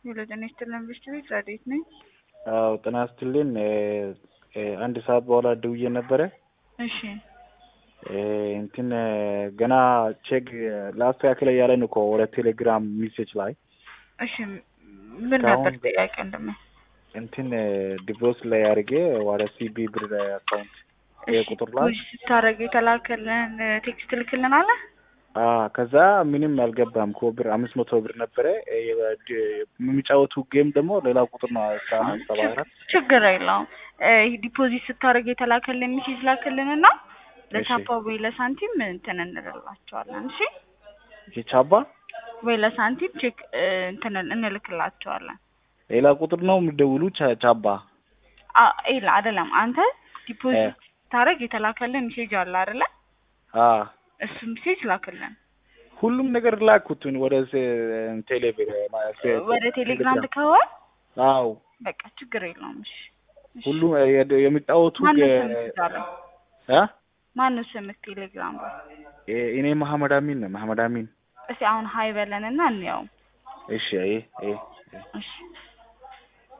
የሎጀን ስትልን ብሽት ቤት ረዴት ነኝ። አዎ ጤና ይስጥልኝ። አንድ ሰዓት በኋላ ደውዬ ነበረ። እሺ እንትን ገና ቼክ ላስተካክል እያለን እኮ ወደ ቴሌግራም ሚሴጅ ላይ እሺ ምን ነበር ጥያቄ? እንደም እንትን ዲቮርስ ላይ አድርጌ ወደ ሲቢ ብር አካውንት ቁጥር ላይ ስታደርግ የተላከልን ቴክስት ልክልን አለ። ከዛ ምንም አልገባም እኮ ብር አምስት መቶ ብር ነበረ። የሚጫወቱ ጌም ደግሞ ሌላ ቁጥር ነው ሰባ አራት ችግር የለውም። ዲፖዚት ስታደርግ የተላከልን ሚሴጅ ላክልንና ለቻፓ ወይ ለሳንቲም እንትን እንልላቸዋለን። እሺ የቻባ ወይ ለሳንቲም ቼክ እንትን እንልክላቸዋለን። ሌላ ቁጥር ነው የሚደውሉ ቻባ ይላ አይደለም። አንተ ዲፖዚት ስታደርግ የተላከልን ሚሴጅ አለ አይደለ? እሱ ሚሴጅ ላክልን። ሁሉም ነገር ላኩትን ወደ ቴሌብር ወደ ቴሌግራም ልከዋል። አዎ በቃ ችግር የለውም። እሺ ሁሉም የሚጫወቱ ማነው ስምህ ቴሌግራም ላይ? እኔ መሐመድ አሚን ነው። መሐመድ አሚን። እስኪ አሁን ሀይ በለንና እንየው። እሺ አይ አይ እሺ